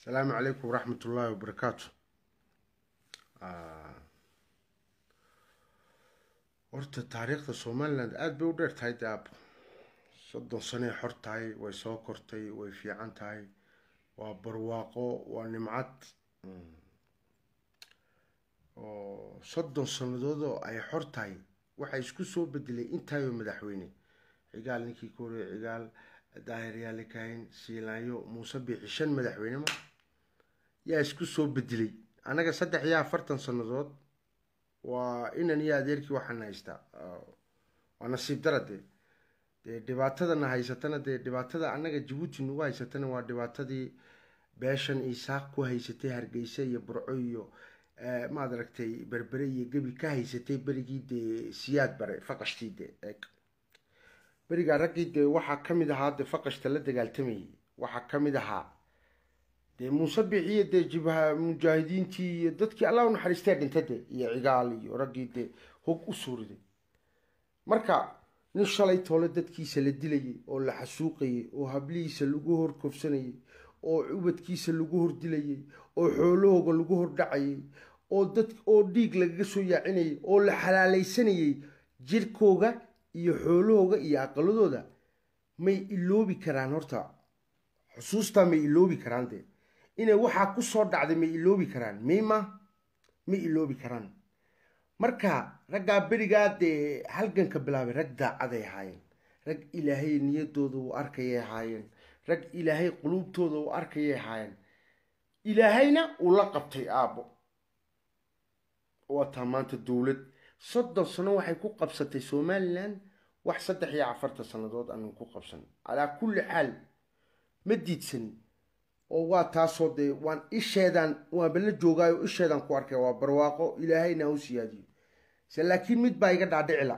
asalaamu calaykum waraxmat ullaahi wabarakaatu horta taariikhda somaliland aada bay u dheer tahay de aab soddon sanay xor tahay way soo kortay way fiican tahay waa barwaaqo waa nimcad oo soddon sannadood oo ay xor tahay waxaa isku soo bedelay intaayoo madaxweyne cigaal ninkii ka horey cigaal daahir yaali kahin siilaanyo muuse biixi shan madaxweyne ma yaa isku soo bedelay annaga saddex iyo afartan sannadood waa inan iyo adeerkii waxaan haystaa waa nasiib dara dee dee dhibaatadana haysatana dee dhibaatada annaga jabuuti nagu haysatana waa dhibaatadii beeshan isaaq ku haysatay hargeysa iyo burco iyo maad aragtay berbere iyo gebi ka haysatay berigii dee siyaad bare faqashtii dee berigaa raggii dee waxaa kamid ahaa dee faqashta la dagaaltamayay waxaa kamid ahaa dee muuse bixiyo dee jibha mujaahidiintii iyo dadkii allah u naxariistee dhinta de iyo cigaal iyo raggii dee hog u suuriday marka nin shalay toole dadkiisa la dilayay oo la xasuuqayay oo hablihiisa lagu hor kofsanayay oo ubadkiisa lagu hor dilayay oo xoolahooga lagu hor dhacayay oo dad oo dhiig lagaga soo yaacinayay oo la xalaalaysanayay jirkooga iyo xoolahooga iyo aqaladooda may iloobi karaan horta xusuustaa may iloobi karaan dee inay waxaa kusoo dhacday may iloobi karaan mayma may iloobi karaan marka raggaa berigaa dee halganka bilaabay rag daacaday ahaayeen rag ilaahay niyadooda uu arkayay ahaayeen rag ilaahay quluubtooda uu arkayay ahaayeen ilaahayna uu la qabtay aabbo waataa maanta dowlad soddon sano waxay ku qabsatay somalilan wax saddex iyo afartan sannadood anan ku qabsan calaa kulli xaal ma diidsani oo waa taasoo dee waan isheedaan waanba la joogaayo isheedaan ku arkay waa barwaaqo ilaahayna u siyaadiyo se laakiin mid baa iga dhaadhicila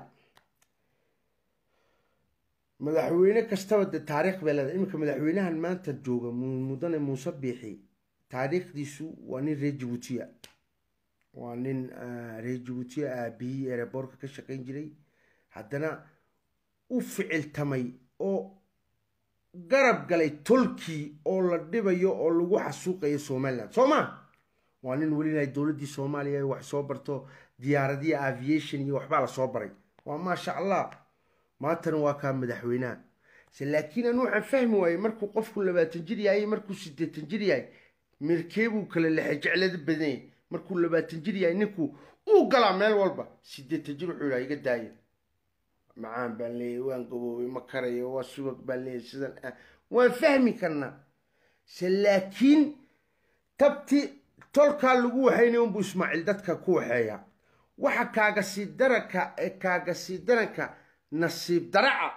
madaxweyne kastaba de taariikh bay leedahay iminka madaxweynahan maanta jooga mudane muuse biixi taariikhdiisu waa nin reer jabuutiya waa nin reer jabuutiya aabihii ereborka ka shaqayn jiray haddana u ficiltamay oo garab galay tolkii oo la dhibayo oo lagu xasuuqayo somaliland soo ma waa nin welilahay dowladdii soomaaliya wax soo barto diyaaradiyi aviation iyo waxbaa lasoo baray waa maasha allah maantana waa kaa madaxweynaha se laakiin anu waxaan fahmi waayey markuu qofku labaatan jir yahay markuu sideetan jir yahay mirkeebuu kala lexe jeclada badanyay markuu labaatan jir yahay ninku uu galaa meel walba sideetan jir wuxuu yidhaha iga daaya macaan baan leeyahy waan gaboobay ma karayo waa subag baan leeyahy sidan ah waan fahmi karnaa se laakiin tabti tolkaa lagu waxaynay unbuu ismaaciil dadka ku waxeeyaa waxa kaaga sii daranka ee kaaga sii daranka nasiib daraca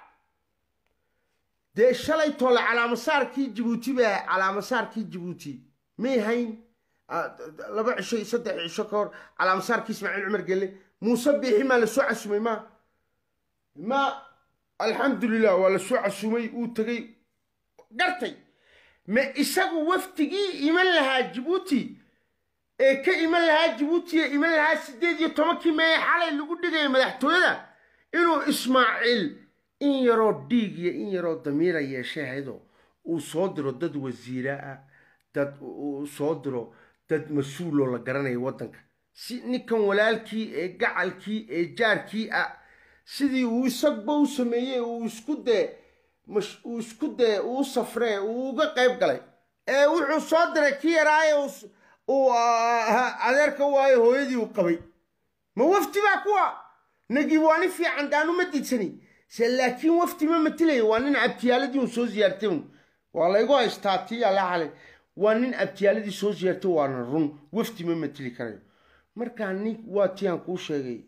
dee shalay toole calaamasaarkii jabuuti baa calaamasaarkii jabuuti may hayn laba cisho saddex cisho ka hor calaamasaarkii ismaaciil cumar gelle muuse biixi maa lasoo casumay ma ma alxamdulilah waa lasoo casumay uu tegay gartay ma isagu wafdigii iman lahaa jabuuti ee ka iman lahaa jabuuti ee iman lahaa sideed iyo tobankii mee xalay lagu dhigaya madaxtooyada inuu ismaaciil in yaroo dhiig iyo in yaroo damiira yeeshay haydoo uu soo diro dad wasiira ah dad uu soo diro dad mas-uuloo la garanayo waddanka si ninkan walaalkii ee gacalkii ee jaarkii ah sidii uu isagba u sameeyey uu isku dee uu isku dee uu safree uu uga qayb galay ee wuxuu soo diray ki yaraaye uu adeerka waayo hooyadii uu qabay ma wafti baa kuwa nagib waa nin fiican daanu ma diidsani se laakiin wafti ma matilaya waa nin abtiyaaladii un soo ziyaartay un waa laygu haystaa tii alla xalay waa nin abtiyaaladii soo ziyaartay waana run wafti ma matili karayo markaa nin waa tii aan kuu sheegay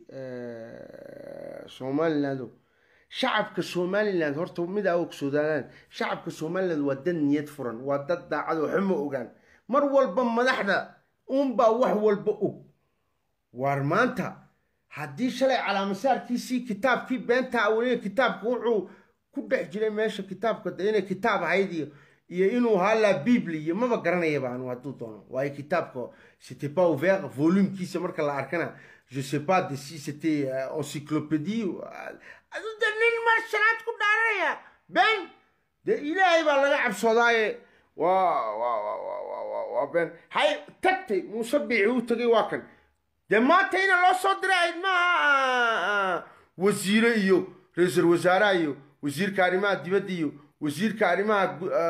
somaliland shacabka somaliland horta mid aa ogsoodaalaan shacabka somaliland waa dad niyad furan waa dad daacad waxa ma ogaan mar walba madaxda unbaa wax walba og waar maanta haddii shalay calaamasaarkiisii kitaabkii beenta weliga kitaabka wuxuu ku dhex jiray meesha kitaabka de inay kitaab ahayd iyo iyo inuu haalaa bibli iyo maba garanayaba anu hadduu doono waayo kitaabka c'était pas ouvert volumkiisa marka la arkana je sais pas de si c'était encyclopédie adu de nin mar shanaad ku dhaaranaya ben de ilaahay baa laga cabsoodaaye waa waa waa waa waa waa waa been hay tagtay muuse biixi u tagay waa kan dee maanta ina loo soo diray maaha wasiire iyo ra-iisul wasaaraha iyo wasiirka arrimaha dibadda iyo wasiirka arrimaha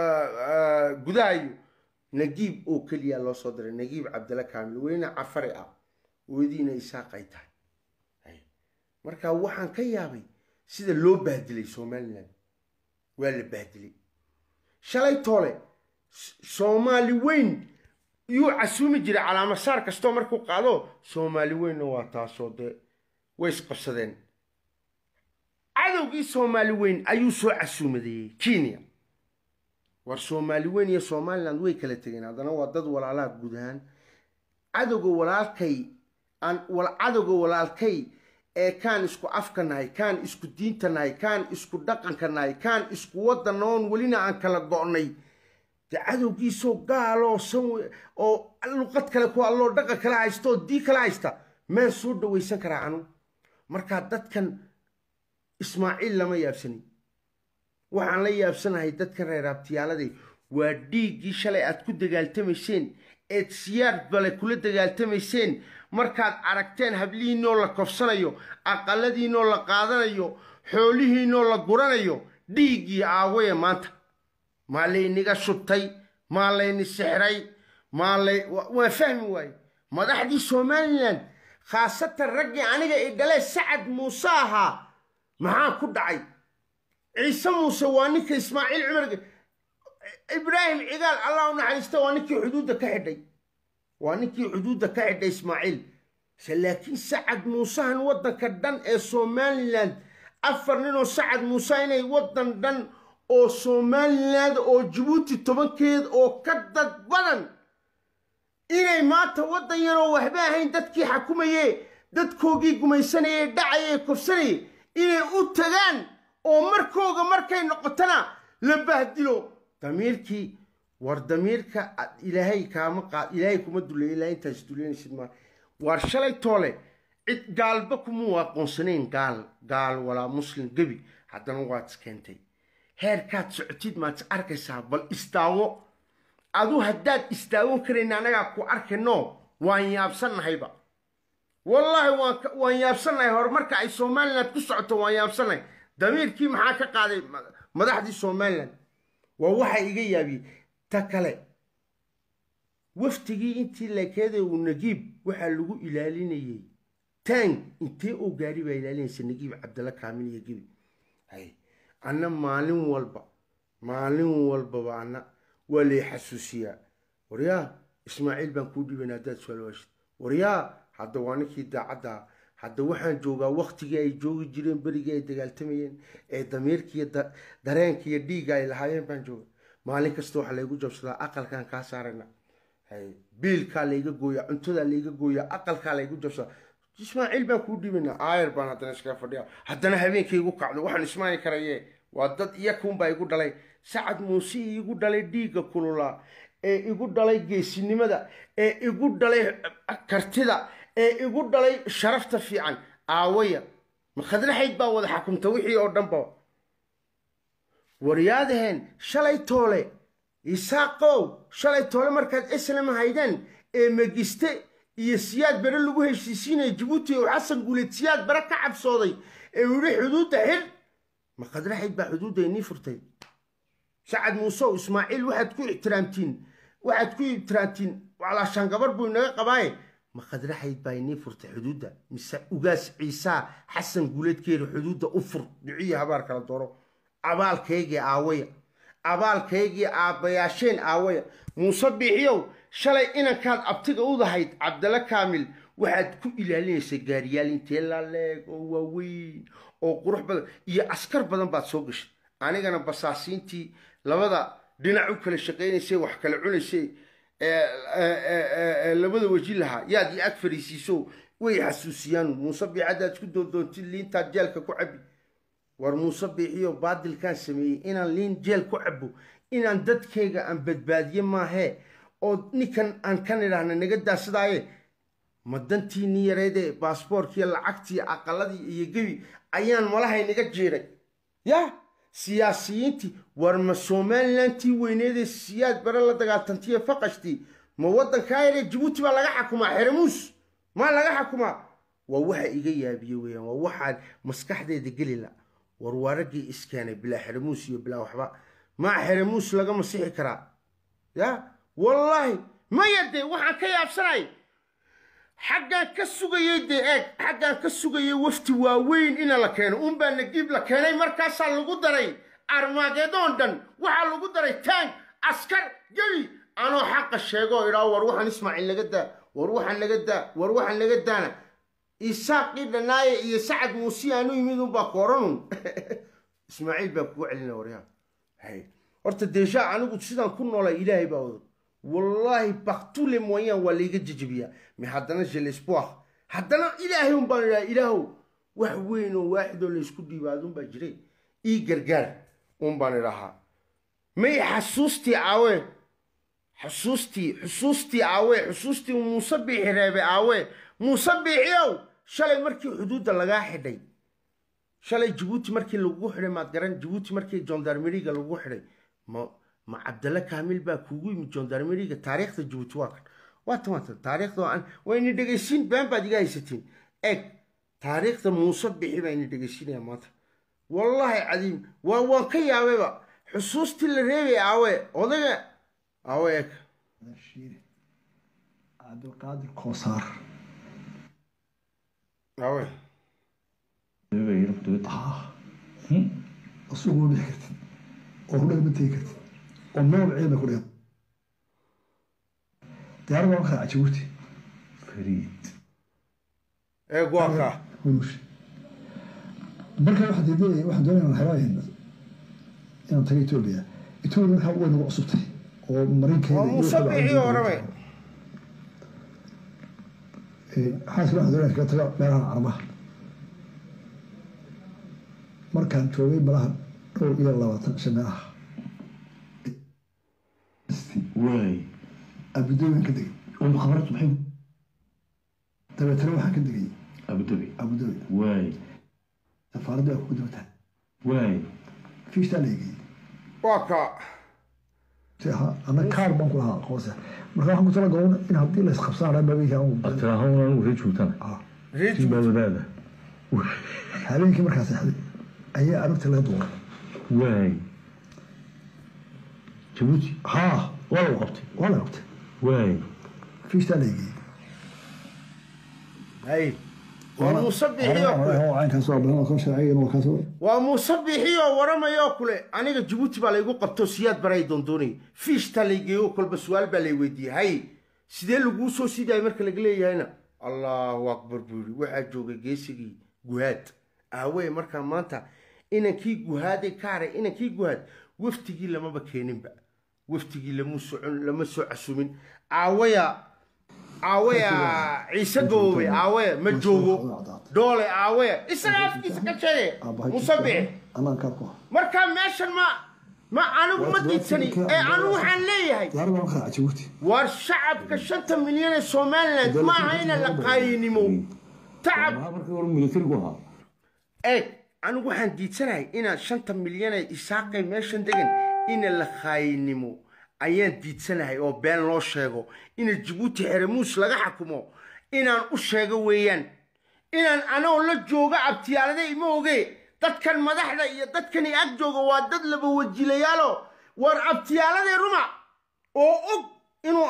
gudaha iyo nagiib oo keliya loo soo diray nagiib cabdalla kaamil weyne cafari ah wediina isaaq ay tahay marka waxaan ka yaabay sida loo bahdilay somalilan waa la bahdilay shalay toole soomaali weyn yuu casuumi jiray calaamasaar kastoo markuu qaado soomaali weynna waa taasoo dee way isqabsadeen cadowgii soomaali weyn ayuu soo casuumadeeyey kenya war soomaali weyn iyo somaliland way kala tegeen haddana waa dad walaalaha guud ahaan cadowga walaalkay aan cadowga walaalkay ee kaan isku afka nahay kaan isku diinta nahay kaan isku dhaqanka nahay kaan isku waddan oon welina aan kala go'nay de cadowgiisoo gaaloo san oo luqad kale ku alloo dhaqan kala haysta oo dii kala haysta maan soo dhawaysan karaa anu markaa dadkan ismaaciil lama yaabsanin waxaan la yaabsanahay dadkan reer abtiyaaladay waa dhiiggii shalay aad ku dagaaltamayseen eed siyaar bale kula dagaaltamayseen markaad aragteen hablihiinoo la kofsanayo aqaladiinoo la qaadanayo xoolihiinoo la guranayo dhiiggii aawaya maanta maa layniga shubtay maa layni sixray maa lay waa fahmi waaye madaxdii somalilan khaasatan raggii aniga i dhalee sacad muuse ahaa maxaa ku dhacay ciise muuse waa ninka ismaaciil cumar ibraahim cigaal allah u naxariista waa ninkii xuduudda ka xidhay waa ninkii xuduudda ka xidhay ismaaciil se laakiin sacad muusehan waddanka dhan ee somalilan afar ninoo sacad muuse inay waddan dhan oo somaliland oo jabuuti tobankeed oo ka dad badan inay maanta waddan yaroo waxba ahayn dadkii xakumaye dadkoogii gumaysanayee dhacayee kofsanayay inay u tagaan oo markooga markay noqotona la bahdilo damiirkii war damiirka ilaahay kaama qaad ilaahay kuma duleey ilaa intaas duleynaysid maa war shalay toole cid gaalba kumuu aqoonsanayn gaal gaal walaa muslim gebi haddana waad iskeentay heerkaad socotid maad is arkaysaa bal istaawo adu haddaad istaagon karayna annagaa ku arkayno waan yaabsannahayba wallaahi waan yaabsannahay horumarka ay somaliland ku socoto waan yaabsannahay damiirkii maxaa ka qaaday madaxdii somaliland waa waxa iga yaabiyey ta kale waftigii intii lekeeda uu nagiib waxaa lagu ilaalinayey tang intee oo gaari baa ilaalinaysa nagiib cabdalla kaamil iyo gibi anna maalin walba maalin walbaba anna waa lay xasuusiyaa waryaa ismaaciil baan kuu dhiban haddaad suaalwaashid waryaa hadda waa ninkii daacadda hadda waxaan joogaa waktigii ay joogi jireen berigii ay dagaaltamayeen ee damiirkiiyo dareenkiiyo dhiigga ay lahaayeen baan jooga maalin kasta waxaa laygu jabsadaa aqalkaan kaa saarana biilkaa layga gooyaa cuntadaa layga gooyaa aqalkaa laygu jabsadaa ismaaciil baan kuu dhibanaa aayar baan haddana iskaga fadhiya haddana habeenkay igu kacdo waxaan ismaani karaye waa dad iyakuunbaa igu dhalay sacad muuse igu dhalay dhiigga kululaa ee igu dhalay geesinimada ee igu dhalay kartida ee igu dhalay sharafta fiican aawaya makhadraxayd baa wada xakumta wixii oo dhanba waryaadaheen shalay toole isaaqow shalay toole markaad islam haydeen ee megiste iyo siyaad bare lagu heshiisiinaya jabuuti oo xasan guuleed siyaad bare ka cabsooday ee uu yihi xuduudda xir makhadraxayd baa xuduudda inii furtay sacad muuseow ismaaciil waxaad ku ixtiraamtiin waxaad ku ixtiraamtiin walaashaan gabar buu inaga qabaaye makhadraxayd baa inii furtay xuduudda mise ugaas ciisaa xasan guuleedkeeda xuduudda u fur duciya habaar kala dooro abaalkaygii aawaya abaalkaygii aabbayaasheen aawaya muuse biixiyow shalay inankaad abtiga udahayd cabdalla kaamil waxaad ku ilaalinaysay gaariyaal intee laaleeg oo waaweyn oo qurux badan iyo askar badan baad soo gashay anigana basaasiintii labada dhinac u kala shaqaynaysay wax kala cunaysay labada weji lahaa yaad iyo ag fariisiiso way xasuusiyaan muuse biix haddaad isku doondoontid liintaad jeelka ku cabi war muuse biixiyo baadilkaan sameeyey inaan liin jeel ku cabo inaan dadkayga aan badbaadiye maahee oo ninkan aan kan idhaahna naga daasadaaye ma dantii ni yareedee baasboorkiiyo lacagtii aqaladii iyo gebi ayaan malahay naga jiiray ya siyaasiyiintii war ma somalilantii weyneedee siyaad bare la dagaaltantiye faqashtii ma waddankaa yaree jabuuti baa laga xakumaa xeremuus maa laga xakumaa waa waxa iga yaabiye weeyaan waa waxaan maskaxdeeda geli la war waa raggii iskeenay bilaa xeremuus iyo bilaa waxba maa xeremuus laga masixi karaa ya wallaahi maya dee waxaan ka yaabsanay xaggaan ka sugayey dee eeg xaggaan ka sugayey wafti waaweyn ina la keeno unbaa nagiib la keenay markaasaa lagu daray armaageedoon dhan waxaa lagu daray taank askar gebi anoo xaqa sheegoo idhaa war waxaan ismaaciil naga daa war waxaan naga daa war waxaan naga daana isaaqii dhanaaye iyo sacad muuse aanu yimid unbaa kooranun ismaaciil baa kugu celina waryaa hay horta deeshaa anigu sidaan ku noolay ilaahay baa odag wallaahi baktule moyaan waa layga jejebiyaa mi haddana jelespoir haddana ilaahay un baan idhaha ilaahow wax weyn oo waaxidoo laysku dhiibaadun baa jiray ii gargaar un baan idhahaa may xasuustii aawe xusuustii xusuustii aawe xusuustii muuse biixi reebe aawe muuse biixiow shalay markii xuduudda lagaa xidhay shalay jabuuti markii lagugu xidhay maad garan jabuuti markii jondarmeriga lagugu xidhay ma ma cabdalla kaamil baa kuugu yimid jondarmeriga taariikhda jabuuti waa kan waatan waatan taariikhda aan wayna dhegaysiin been baad iga haysatiin eg taariikhda muuse bixi baa ina dhegaysiinaya maanta wallaahi cadiim waa waan ka yaabayba xusuustii la reebay aawe odaga aawe eg cabdilqaadir koosaar aawe asuguma bixi kartid oo hudhaga ma tegi kartid oo meel ciidna ku dhigan diyaarada waa kaa jabuuti fariid eeg waa kaa hurush marka waxaan diidaya waxaan doonaya inaan xelaayn inaan tago etoobiya etoobiya markaa way nagu cusubtay oo marinkeeda waa muuse biixi orame xaaska waxaan doonaya kaga taga meelahan carmaha markaan joogay malaha dhowr iyo labaatan shan meelaha waay abudabaan ka degay oo mukhabaratu maxay dabeetana waxaan ka degay abudabi abudabi waay safaaradda waa kugu dabataan waay fiishtaa la eegayay waa kaa si ahaa anna kaar baan ku lahaa aqoonsi marka waxaan ku tala goon in haddii la isqabsanaa magayka ad tiraahona anigu ree joogtana reer tii baa jabuuti wadaada habeenkii markaa seexday ayaa aragta laga duuray waay jabuuti haa waa lagu qabtay waa la qabtay waay fiishtaa la eegayay hay waa muuse biixi oo kule caynkaas waa badan oo sharcigan waa kaas waa muuse biixi oo waramaya oo kule aniga jabuuti baa laygu qabto siyaad baray doondoonay fiishtaa laygeeyo kolba su-aal baa lay weydiiyey hay sidee laguu soo sidaayay marka laga leeyahayna allahu akbar buu yidhi waxaa joogay geesigii guhaad aawee markaa maanta inankii guhaaday ka haray inankii guhaad waftigii lamaba keeninba waftigii lama socon lama soo casumin aawaya aawaya ciise gaboobay aawaya ma joogo doole aawaya isaga afkiisa ka sheege musabix anaan kaar ku markaa meeshan ma ma anigu ma diidsani ee anigu waxaan leeyahay diyaarada waa kaa jabuuti waar shacabka shanta milyan ee somaliland ma aha ina la qaayinimo tacab maxaa markii hore militarigu ahaa eeg anigu waxaan diidsanahay inaan shanta milyan ee isaaqay meeshan degan ina la qaayinimo ayaan diidsanahay oo been loo sheego ina jabuuti xeremuus laga xakumo inaan u sheego weeyaan inaan anoo la jooga abtiyaalada ima oge dadkan madaxda iyo dadkan i ag jooga waa dad laba wajilayaalo war abtiyaaladii ruma oo og inuu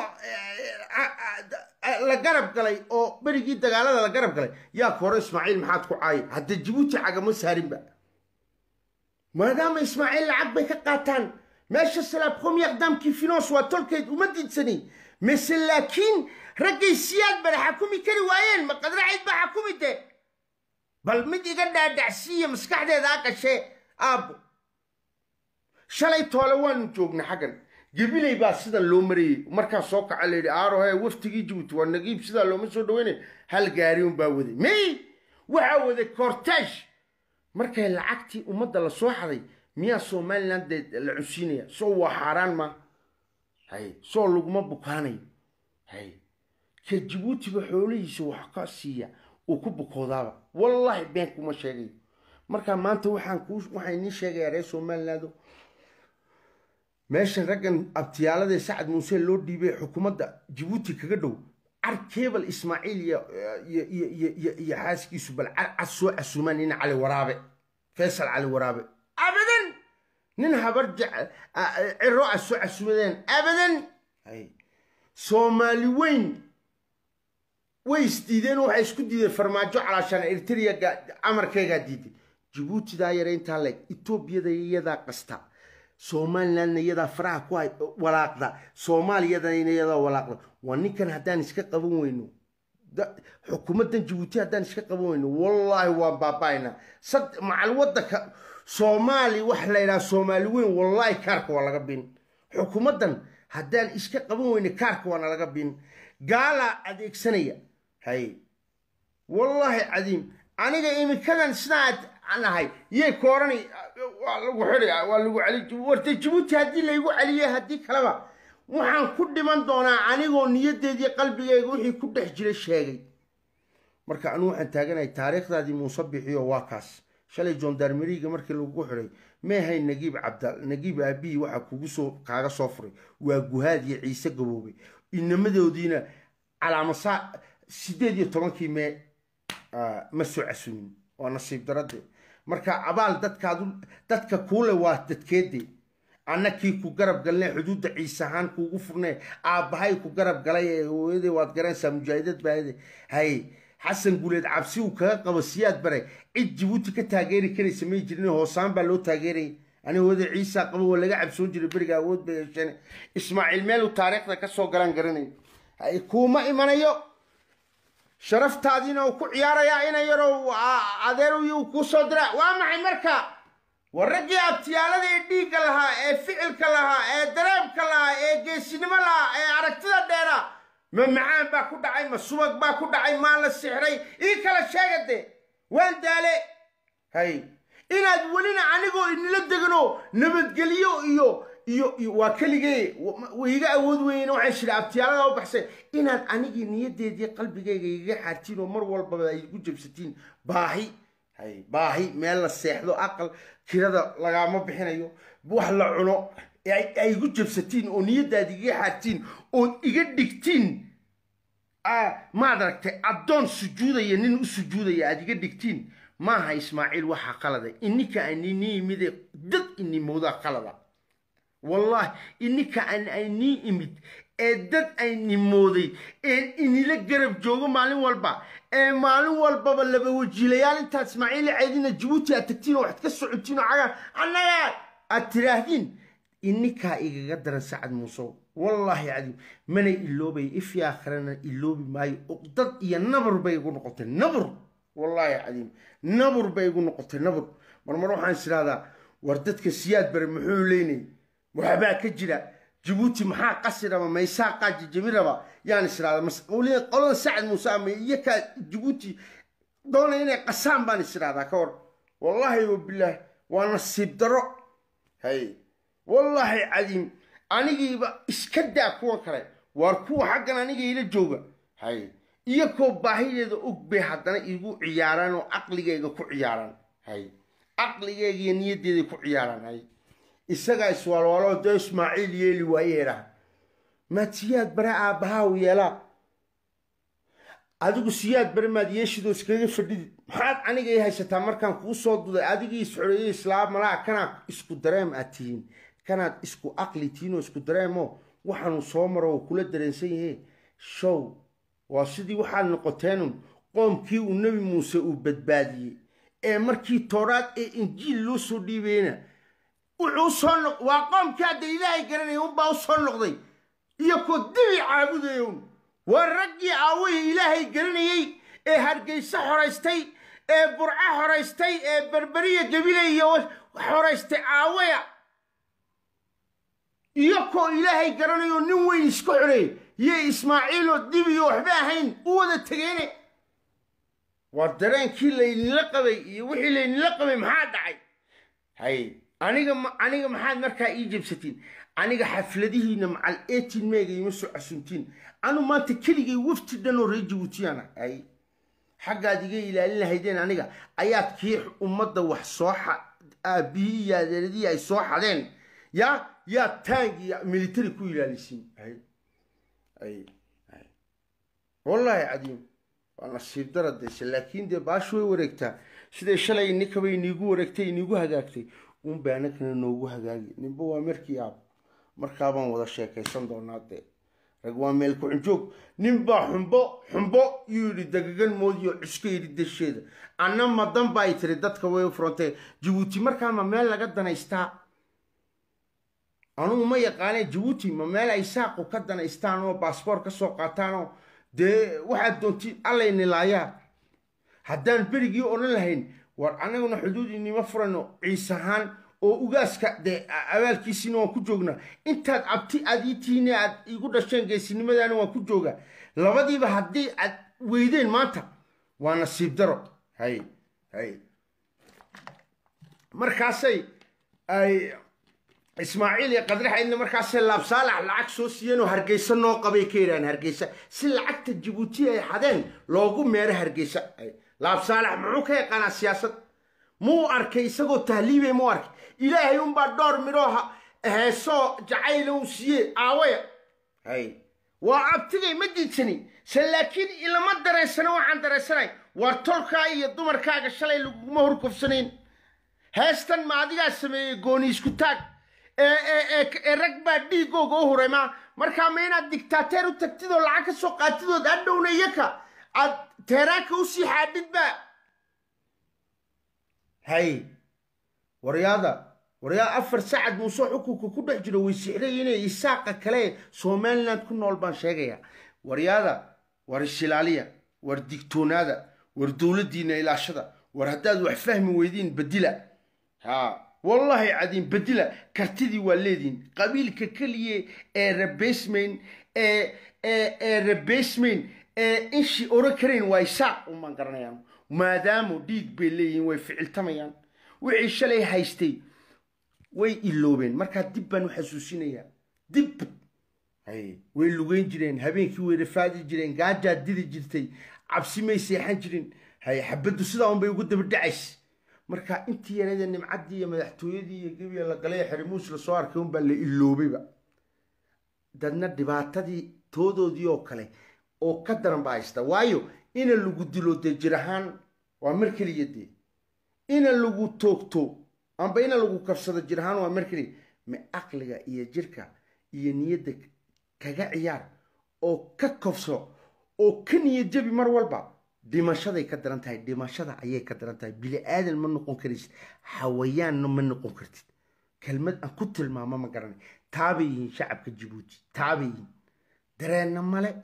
la garab galay oo berigii dagaalada la garab galay yaa ka hore ismaaciil maxaad ku caayay hadda jabuuti cagama saarinba maadaama ismaaciil lacag bay ka qaataan meesha salaabkom yaqdaamkii finance waa tolkeed uma diidsani mise laakiin raggay siyaad bada xakumi kari waayeen ma qadracid baa xakumi de bal mid iga dhaadhacsiiya maskaxdeeda a qashee aabbo shalay toole waanu joogna xaggan gebiley baa sidan loo marayey markaa soo kaca layidhi aarohe waftigii jabuuti waa nagiib sidaa looma soo dhaweynay hal gaari un baa waday may waxaa waday cortage markay lacagtii ummadda la soo xaday miyaa somaliland dee la cunsiinaya soo waa xaaraan ma hay soo laguma bukaanayo hay ka jabuutiba xoolihiisa wax ka siiya uu ku bukoodaaba wallaahi been kuma sheegayo marka maanta waxaan kuu waxaan idiin sheegayaa reer somaliland meeshan raggan abtiyaalada sacad muuse loo dhiibay xukuumadda jabuuti kaga dhow car kebal ismaaciil iyo iyo iyo iyo iyo iyo xaaskiisu bal car cas soo casuumaan nin cali waraabe faysal cali waraabe abadan nin habar jec- a- a- ciro a soo casuumadeen abadan hay soomaali weyn way isdiideen oo waxay isku diideen farmaajo calaashaan eritrea amarkeegaa diiday jabuutidaa yare intaa leeg etoobiyada iyadaa qasta somalilandna iyadaa faraha ku hay walaaqda soomaaliyadana iyadaa walaaqda waa ninkan haddaan iska qaban weyno da- xukuumaddan jabuuti haddaan iska qaban weyno wallaahi waan baaba'aynaa sad macal waddanka soomaali wax la yidhaha soomaali weyn wallaahi kaarka waa laga bin xukuumaddan haddaan iska qaban weyno kaarka waana laga bin gaalaa adeegsanaya hay wallaahi cadiim aniga imikadan sidaa aan ahay yay koorani waa lagu xiri waa lagu celi warta jabuuti haddii laygu celiyey haddii kaleba waxaan ku dhiman doonaa anigoo niyadeedii qalbigayga wixii ku dhex jira sheegay marka anu waxaan taaganahay taariikhdaadii muuse bixiyo waa kaas shalay jondarmeriga markii lagu xiray meehay nagiib cabda nagiib aabihi waxa kugu soo kaaga soo furay waa guhaad iyo ciise gaboobay inamadoodiina calaamasaa sideed iyo tobankii mee ah, ma soo casumin waa nasiib darade marka abaal dadkaadu dadka kuule waa dadkeede anna kii ku garab galnay xuduudda ciise ahaan kuugu furnay aabbahay ku garab galay ee hooyaday waad garanaysaa mujaahidad baahide hay xasan guuleed cabsi uu kaga qabo siyaad bare cid jabuuti ka taageeri karaysa may jirin hoosaan baa loo taageerayay ani hooyaday ciisa qabo waa laga cabsoon jiray beriga awood bay yeesheen ismaaciil meel uu taariikhda ka soo galan garanayo hay kuuma imanayo sharaftaadiina uu ku ciyaarayaa ina yarow adeer uu kuu soo dira waa maxay marka war raggii abtiyaalada ee dhiigga lahaa ee ficilka lahaa ee dareebka lahaa ee geesinimo lahaa ee aragtida dheera ma macaan baa ku dhacay ma subag baa ku dhacay maa la sixray ii kala sheega de waan daale hay inaad welina anigoo inila degano nabadgelyo iyo iyo iyo waa keligee way iga awood weyn waxaan shira abtiyaalada u baxsay inaad anigii niyadeedii qalbigayga igaga xaartiin oo mar walbaba ay igu jabsatiin baahi hay baahi meel la seexdo aqal kirada lagaama bixinayo wax la cuno ay ay igu jabsatiin oo niyadaad igaga xaartiin ood iga dhigtiin ah, maad aragtay addoon sujuudaya nin u sujuudaya aad iga dhigtiin maaha ismaaciil waxaa qalada ininka anini imide dad inimoodaa qalada wallahi ininka aan aynii imid ee dad aynimooday ee inila garab joogo maalin walba ee maalin walbaba laba wajiilayaal intaad ismaaciil ceedina jabuuti aad tagtiin oo waxaad ka socotiin oo cagaa annaga aad tiraahdin ininkaa igaga daran sacad muusow wallaahi cadiim mana iloobay ifii aakhirana iloobi maayo uqdad iyo nabur bay igu noqotay nabur wallaahi cadiim nabur bay igu noqotay nabur marmar waxaan is idhahdaa war dadka siyaad bare muxuu leynay waxbaa ka jira jabuuti maxaa qasi raba maysaa qaaji jami raba yaan is idhahdaa mas- weliba qolada sacad muuse ama iyakaa jabuuti doona inay qasaan baan is idhahdaa ka war wallaahi wabilaahi waa nasiib daro hay wallaahi cadiim anigiiba iska daa kuwan kale waar kuwa xaggan aniga ila jooga hay iyakoo baahideeda og bay haddana igu ciyaaraan oo caqligayga ku ciyaaraan hay caqligayga iyo niyaddeeday ku ciyaaraan hay isagaa iswaalwaaloo dee ismaaciil yeeli waayeedha maad siyaad bare aabbahaa u yeelaa adigu siyaad bare maad yeeshidoo iskaga fadhidid maxaad aniga ii haysataa markaan kuu soo duday adigii isxoreeyey islaam malaa kanaad isku dareem aad tihiin kanaad isku aqli tihiin oo isku dareemo waxaanu soo maro oo kula dareensan yahe show waa sidii waxaad noqoteenun qoomkii uu nebi muuse uu badbaadiyey ee markii tooraad ee injiil loo soo dhiibayna wuxuu soo noq waa qoomkii hadda ilaahay garanaya unbaa u soo noqday iyo koo dibi caabudayown waa raggii aawahii ilaahay garanayey ee hargeysa xoraystay ee burco xoraystay ee berberiya gebile iyo xoraystay aawaya iyo koo ilaahay garanayo nin weyn iska xoreeyey iyo ismaaciiloo dibiyo waxba ahayn u wada tegeene waa dareenkii laydinla qabay iyo wixii laydinla qabay maxaa dhacay hay aniga ma- aniga maxaad markaa ii jabsatiin aniga xafladihiina macal etin meega ima soo casuntiin anu maanta keligay wafti dhan oo reer jabuutiyana hay xaggaad iga ilaalin lahaydeen aniga ayaad kii ummadda wax soo aabihii iyo adeeradii ay soo xadeen ya yaad taangi military ku ilaalisiin wallahi cadiim waa nasiib daradayse laakiin dee baashu way wareegtaa siday shalay inikaba iniigu wareegtay iniigu hagaagtay unba anagana noogu hagaagi ninba waa markii aab markaabaan wada sheekaysan doonaa dee rag waa meel ku-xunjoog ninbaa xumbo xumbo yuu yidhi dagagan moodiyo cuska yidhi dasheeda anna madan baay tiri dadka way u furantee jabuuti markaa ma meel laga danaystaa anugu ma yaqaanee jabuuti ma meel ay saaqu ka danaystaan oo baasboor ka soo qaataanoo dee waxaad doontiin allayni laayaa haddaan berigii odhan lahayn war annaguna xuduud inima furano ciise ahaan oo ugaaska dee abaalkiisiina waan ku joognaa intaad abti aad ii tihiine aad igu dhasheen geesinimadaana waan ku joogaa labadiiba haddii aad weydeen maanta waa nasiib daro hay hay markaasay ay ismaaciil iyo qadraxaydna markaasay laabsaalax lacag soo siiyeen oo hargeysa noo qabay ka yidhahan hargeysa si lacagta jabuuti ay xadeen loogu meero hargeysa laabsaalax muxuu ka yaqaanaa siyaasad muu arkay isagoo tahliibay muu arkay ilaahay unbaa dhowr midhoo heesoo jacayla uu siiyey aawaya hay waa abtigay ma diidsani se laakiin ilama dareensano waxaan dareensanay waar tolkaa iyo dumarkaaga shalay laguma horkofsanayn heestan ma adigaa sameeyey gooni isku taag ee rag baa dhiigooga u huray ma markaa ma inaad dictaateer u tagtid oo lacag ka soo qaatidood adhowna iyaka aad teeraanka usii xaadhid ba hay waryaada waryaa afar sacad muuse xukunka ku dhex jiro way sixray inay isaaqa kale somaliland ku nool baan sheegaya waryaada war ishilaaliya war digtoonaada war dowladdiina ilaashada war haddaad wax fahmi weydiin bedila ha wallahi cadiin bedila kartidii waa leediin qabiilka keliya ee rabaysmayn ee ee rabaysmayn ee inshi oran karayn waa isaaq umaan garanayaan maadaama dhiig bay leeyihiin way ficiltamayaan wixii shalay haystay way iloobeen markaa dib baan u xasuusinayaa dib way lugeyn jireen habeenkii way rafaadi jireen gaajaad didi jirtay cabsi may seexan jirin hay xabaddu sidaa unbay ugu daba dhacays marka intii yarada nimcaddii iyo madaxtooyadii iyo gebiga la galay xerimuus lasoo arkay unbaa la iloobayba dadna dhibaatadii toodoodii oo kale oo ka daran baa haysta waayo ina lagu dilo dee jir ahaan waa mar keliya dee ina lagu toogto amba ina lagu kabsado jir ahaan waa mar keliya ma aqliga iyo jirka iyo niyadda kaga ciyaar oo ka kofso oo ka niyad jabi mar walba dhimashaday ka daran tahay dhimashada ayay ka daran tahay bili aadan ma noqon karaysid xawayaanna ma noqon kartid kelmad aan ku tilmaamo ma garanay taabay yihiin shacabka jabuuti taabay yihiin dareenna male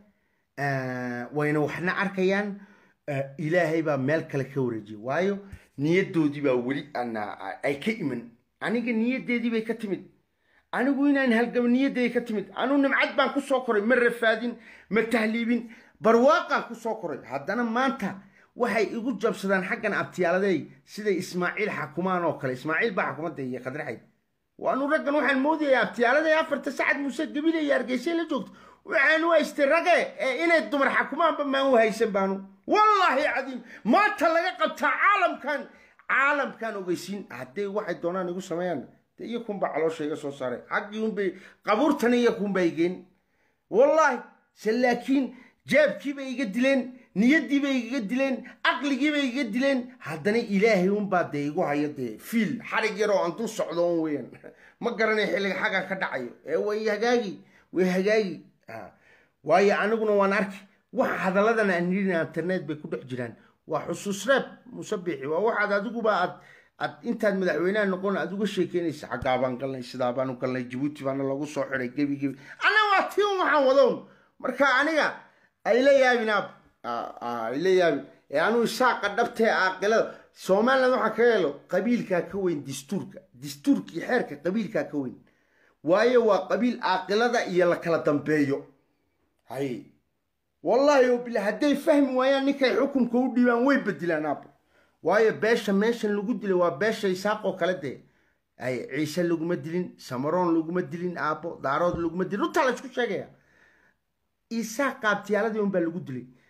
wayna waxna arkayaan ilaahay baa meel kale ka wareejiyay waayo niyaddoodii baa weli ay ka iman aniga niyaddeedii bay ka timid anigu inaan halgamo niyaddeedii ka timid anigu nimcad baan ku soo koray ma rafaadin ma tahliibin barwaaqaan ku soo koray haddana maanta waxay igu jabsadaan xaggan abtiyaaladay siday ismaaciil xakumaan oo kale ismaaciil baa xukumadda iyo khadraxayd waanu raggan waxaan moodaya abtiyaaladay afarta sacad muuse gabile iyo hargeysay la joogto waxaanu haystay rage ee inay dumar xakumaanba maan u haysan baanu wallaahi cadiim maanta laga qabtaa caalamkan caalamkan ogeysiin hadday waxay doonaan igu sameeyaan de iyo kunbaa caloosha iga soo saaray xaggii unbay qabuurtana iyo kunbaa igeen wallaahi se laakiin jaabkiibay iga dileen niyaddiibay igaga dileen caqligiibay igaga dileen haddana ilaahay unbaa dee igu hayo dee fiil xarig yaroo aan dul socdo on weeyaan ma garanay xilliga xaggan ka dhacayo ee way hagaagi way hagaagi waayo aniguna waan arki waxa hadalladan aan nidhina internet bay ku dhex jiraan waa xusuus reeb musabixi waa waxaad adiguba aad aad intaad madaxweynaha noqon aad uga sheekeynaysa xaggaa baan galnay sidaa baanu galnay jabuuti baana lagu soo xiday gebi gebi ana waa tii un waxaan wadown marka aniga ayla yaabin aab ayla yaabin ee anuu isaaqa dhabtee aaqilada somaliland waxaa kaga helo qabiilkaa ka weyn dastuurka dastuurkii xeerka qabiilkaa ka weyn waayo waa qabiil aaqilada iyo la kala dambeeyo hay wallaahi bila hadday fahmi waayaan ninkay xukunka u dhiibaan way bedilaan aabo waayo beesha meeshan lagu dilay waa beesha isaaqoo kale dee ay ciise laguma dilin samaroon laguma dilin aabo daarood laguma dilin runtaa la isku sheegaya isaaq qaabtiyaaladii unbaa lagu dilay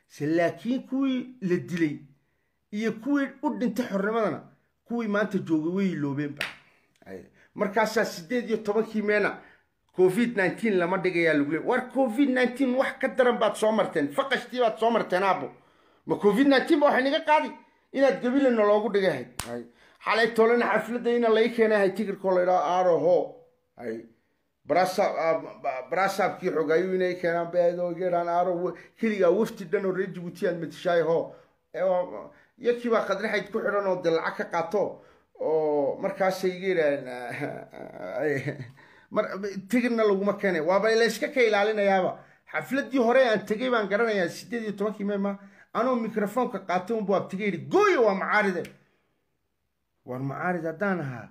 se laakiin kuwii la dilay iyo kuwii u dhintay xornimadana kuwii maanta joogay way iloobeenba markaasaa sideed iyo tobankii meena covid nineteen lama dhigayaa lagu leey war covid nineteen wax ka daran baad soo marteen faqashtii baad soo marteen aabo ma covid nineteen ba waxay naga qaadi inaad gabilana loogu dhigahay xalay tolena xafladda ina lai keenahay tigirkoo la idhaho aroho hay barasaabkii xogaayu inay keenaan beedogeeraan aro keligaa wafti dhan oo reer jibuuti aad matishaay ho yakii baa qadraxayd ku xidhan oo de lacag ka qaato oo markaasay iga yidhaaheen tigirna laguma keenay waaba layska ka ilaalinayaaba xafladii hore aan tegay baan garanayaa sideed iyo tobankii meema anuu microfoonka qaatay unbu abtiga yidhi gooyo waa macaaride war macaarid haddaan ahaa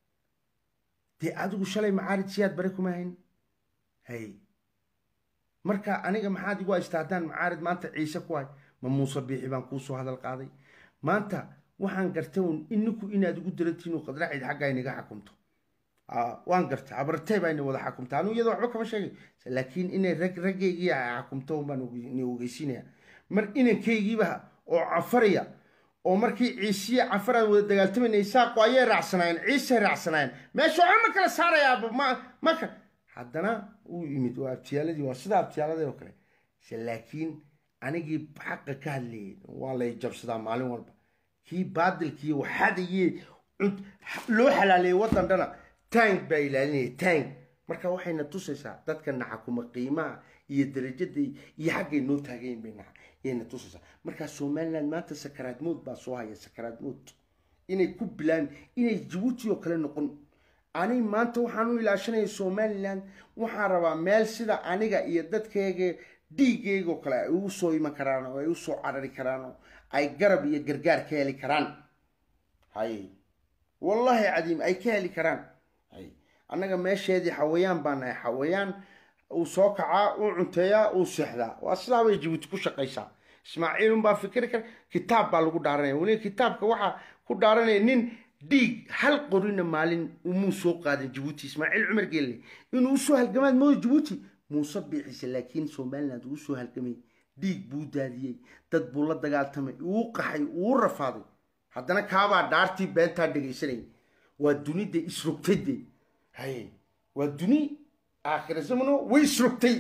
dee adigu shalay macaarid siyaad bare kuma hayn hay marka aniga maxaad igu haystaa haddaan macaarid maanta ciise ku hay ma muuse biixi baan kuusoo hadal qaaday maanta waxaan gartay un ininku inaad igu darantihin u qadraxayd xaggaa inaga xakumto waan gartay abartee baa ina wada xakumta anuu iyadoo waxba kama sheegay laakiin inay rag raggaygii xakumto un baan ni ogeysiinaya mar inankaygiiba oo cafaraya oo markii ciisiye cafaraan wada dagaaltamayna isaaqo ayay raacsanaayeen ciisay raacsanaayeen meesha waxba ma kala saarayaaba ma maka haddana uu yimid waa abtiyaaladii waa sida abtiyaaladii oo kale laakiin anigii xaqa ka hadlayay waa lay jabsadaa maalin walba kii baadilkii waxadayee loo xalaaleeyey waddan dhana tank baa ilaalinaya tank marka waxayna tusaysaa dadka naxakuma qiimaha iyo darajada iyo xaggay noo taagayn bay yayna tusaysaa markaa somaliland maanta sakaraad mood baa soo haya sakaraad mood inay ku bilaan inay jabuuti oo kale noqon ani maanta waxaan u ilaashanaya somaliland waxaan rabaa meel sida aniga iyo dadkayga dhiigayga oo kale ay ugu soo iman karaan oo ay u soo carari karaan oo ay garab iyo gargaar ka heli karaan hay wallahi cadiim ay ka heli karaan hay annaga meesheedii xawayaan baa nahay xawayaan uu soo kacaa uu cunteeyaa uu seexdaa waa sidaa bay jabuuti ku shaqaysaa ismaaciilun baa fikri kara kitaab baa lagu dhaaranaya weliba kitaabka waxaa ku dhaaranaya nin dhiig hal qorina maalin umuu soo qaadin jabuuti ismaaciil cumar geelle inuu usoo halgamaad mooda jabuuti muuse biixise laakiin somaliland uu soo halgamay dhiig buu daadiyey dad buu la dagaaltamay uu qaxay uu rafaaday haddana kaabaa dhaartii beentaa dhegaysanayay waa dunida isrogtayde haye waa duni aakhira zamano way isrogtay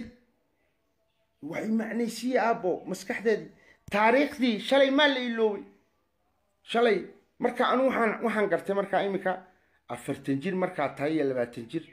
waxay macnaysiye aabbo maskaxdeedii taariikhdii shalay maa la iloobay shalay marka anu waxaan waxaan gartay markaa iminka afartan jir markaa tahay iyo labaatan jir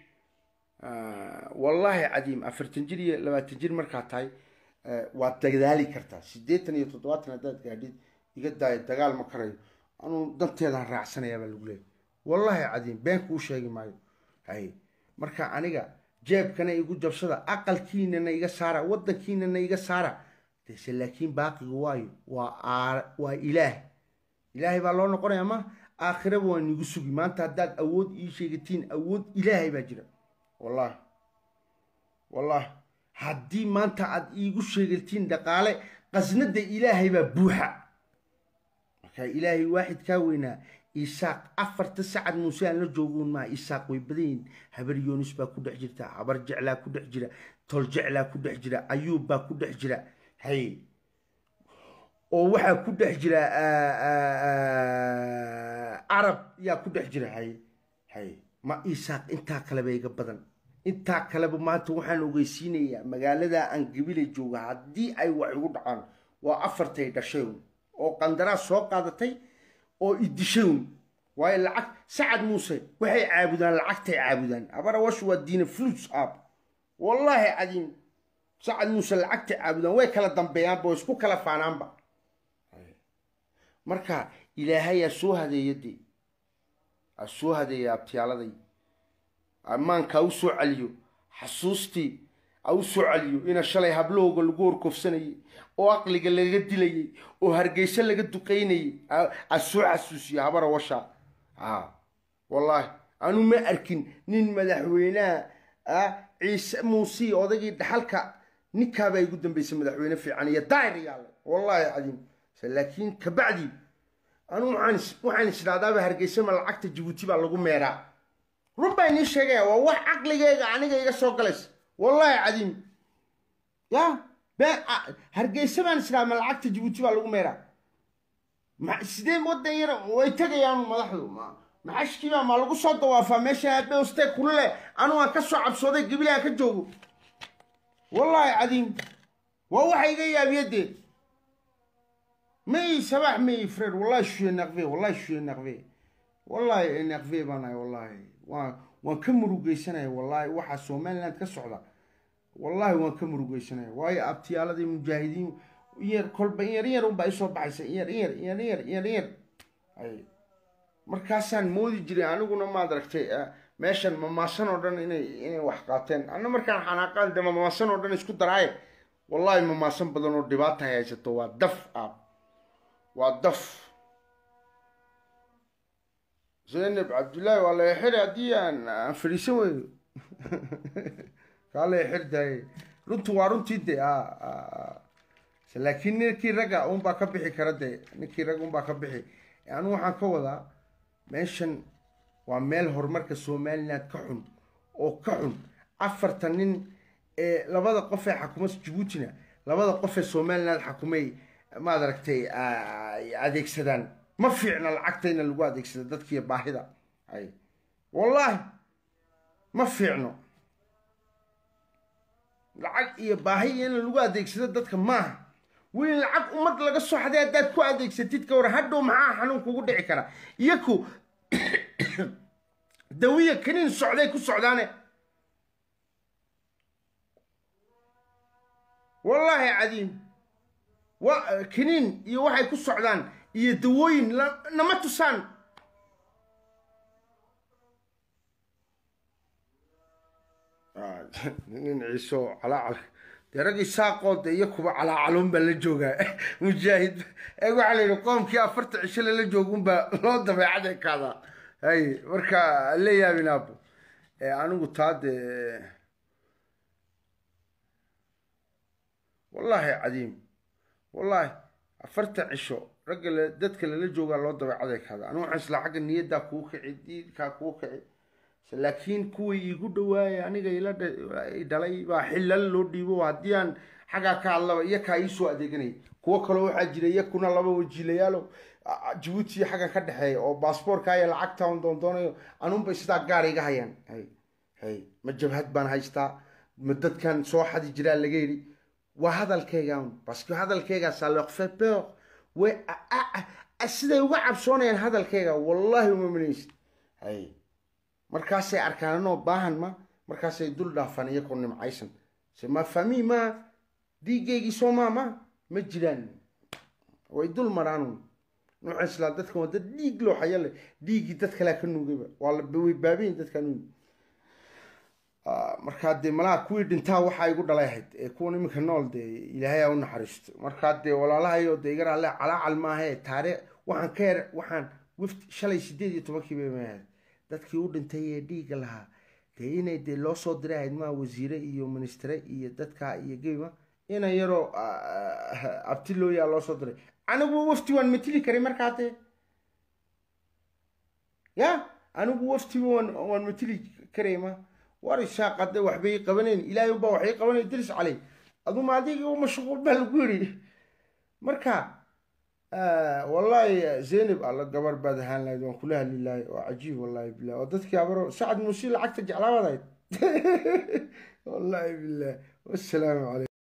wallaahi cadiim afartan jir iyo labaatan jir markaa tahay waad dagaali kartaa siddeetan iyo toddobaatan haddaad gaadhid iga daayo dagaal ma karayo anuu danteedaan raacsanayaa baa lagu leeyay wallaahi cadiim been kuu sheegi maayo hay marka aniga jeebkana igu jabsada aqalkiinana iga saara waddankiinana iga saara dese laakiin baaqiga waayo waa waa ilaah ilaahay baa loo noqonaya ma aakhiraba waa nigu sugi maanta haddaad awood ii sheegatiin awood ilaahay baa jira wallahi wallahi haddii maanta aad iigu sheegatiin dhaqaale qasnada ilaahay baa buuxa marka ilaahay waaxid kaa weynaa isaaq afarta sacad muuse aan la joogoon maa isaaq way badan yihin habar yoonis baa ku dhex jirta habar jeclaa ku dhex jira tol jeclaa ku dhex jira ayuub baa ku dhex jira hay oo waxaa ku dhex jira carab yaa ku dhex jira hay hay ma isaaq intaa kaleba iga badan intaa kaleba maanta waxaan ogeysiinayaa magaalada aan gabilay jooga haddii ay wax igu dhacaan waa afartay dhashay oo qandaraas soo qaadatay oo idishayn waayo lacag sacad muuse waxay caabudaan lacagtay caabudaan abarawash waa diina flus aab wallaahi cadiim sacad muuse lacagtay caabudaan way kala dambeeyaanba way isku kala faanaanba marka ilaahay aa soo hadeeya dee aa soo hadeeya abtiyaaladay ammaanka u soo celiyo xasuustii a u soo celiyo ina shalay hablahooga lagu horkofsanayay oo aqliga laga dilayay oo hargeysa laga duqaynayay a soo xasuusiyo habara washa a wallaahi anu ma arkin nin madaxweynaha a ciise muusii odagii dhaxalka ninkaabaa igu dambeysay madaxweyne fiican iyo daayir yaale wallaahi cadiim laakiin kabacdi anu waxaan isdhahdaaba hargeysa ma lacagta jabuuti baa lagu meeraa run baa inii sheegaya waa wax caqligeyga aniga iga soo galaysa wallaahi cadiim ya been hargeysa baan islaama lacagta jabuuti baa lagu meeraa ma sidee wadan yar way tegayaan madaxdu ma maxashkiibaa ma lagu soo dawaafaa meesha abeoste kulule anu aan ka soo cabsooday gabile aan ka joogo wallaahi cadiim waa waxa iga yaabiyadee may sabax may fred wallahi je suis énervé wallahi je suis énervé wallahi énervé baan ahay wallahi waan waan ka murugeysanaya wallahi waxaa somaliland ka socda wallahi waan ka murugeysanaya waayo abtiyaaladii mujaahidiin yar kolba in yar in yar unbaa isoo baxaysa in yar in yar in yar in yar in yar in yar ay markaasaan moodi jiray aniguna maad aragtay meeshan mamaasan oo dhan inay inay wax qaateen anna markaan xanaaqaan de mamaasan oo dhan isku daraaye wallahi mamaasan badan oo dhibaata hay haysato waa daf aab waa daf zaynab cabdullaahi waa la xiri haddii aan aan fadhiisan weyno kaa la xir daaye runtu waa runtii de laakiin ninkii ragga unbaa ka bixi kara de ninkii ragga unbaa ka bixi anu waxaan ka wadaa meeshan waa meel horumarka somaliland ka xun oo ka xun afartan nin ee labada qof ee xakuma jabuutina labada qof ee somaliland xakumay maad aragtay adeegsadaan ma fiicna lacagta ina lagu adeegsado dadkiiyo baahida ay wallaahi ma fiicno lacag iyo baahi in lagu adeegsado dadka maaha weli lacag ummad laga soo xaday haddaad ku adeegsatid ka war hadhow maxaa xanuun kugu dhici kara iyaku dawiya kaniin socday ku socdaane wallaahi cadiim wa kaniin iyo waxay ku socdaan iyo dawooyin nama tusaan nin ciiso calaacal dee raggii saaqoo de iyo kuba calaacalun baa la joogaa mujaahid ee waxaa la yidhi qoomkii afarta cisho lala joogunbaa loo dabeecad ekaadaa hay marka la yaabin aabo anigu taa dee wallaahi cadiim wallaahi afarta cisho ragga dadka lala joogaa loo dabeecad ekaada anigu waxaan islaa xagga niyaddaa kuu kici diidkaa kuu kici laakiin kuwii iigu dhawaaya aniga ila dhalay baa xilal loo dhiibo haddii aan xaggaa ka hadlaba iyo kaa iisoo adeeganaya kuwo kaloo waxaa jira iyakuna laba wajiilayaalo jabuuti iyo xaggan ka dhexeeya oo baasboorka iyo lacagta on doondoonayo anunbay sidaa gaar iga hayaan hay hay ma jabhad baan haystaa ma dadkan soo xadi jiraa laga yidhi waa hadalkeyga un baske hadalkeygaasa leqfe peur way siday uga cabsoonayaan hadalkeyga wallahi uma manaysid hay markaasay arkaan anoo baahan ma markaasay dul dhaafaan iyakoo nimcaysan se ma fami ma dhiigeygii soomaa ma ma jiraan way dul maraan nuuxa islaa dadkan waa dad dhiig loo xaya leh dhiiggii dad kalea ka nuugayba waa la way baabayin dadkaa nuugi markaa dee malaha kuwii dhintaa waxaa igu dhalay ahayd ee kuwan iminka nool dee ilaahay aa u naxariisto markaa dee walaalahayo dee iga raale calaacal maahae taariikh waxaan ka yar waxaan wifti shalay sideed iyo tobankii bay ma ahayd dadkii u dhintay ee dhiigga lahaa dee inay dee loo soo diray ahayd maa wasiire iyo ministre iyo dadka iyo geyma ina yaroo abti looyaa loo soo diray anigu wafti waan matili karay markaa dee ya anigu waftiba waan waan matili karay ma war ishaaqade waxbay qabanayn ilaahay unbaa waxay qabanay diris caley aduma adiga mashquul baa lagu yidhi marka wallahi zaynab alla gabar baad ahaan lahayd waan kula hadli lahay oo cajiib wallahi bilah oo dadkii abaro sacad muuse lacagta jeclaabaad ahayd wallahi bilah wassalaamu calaykum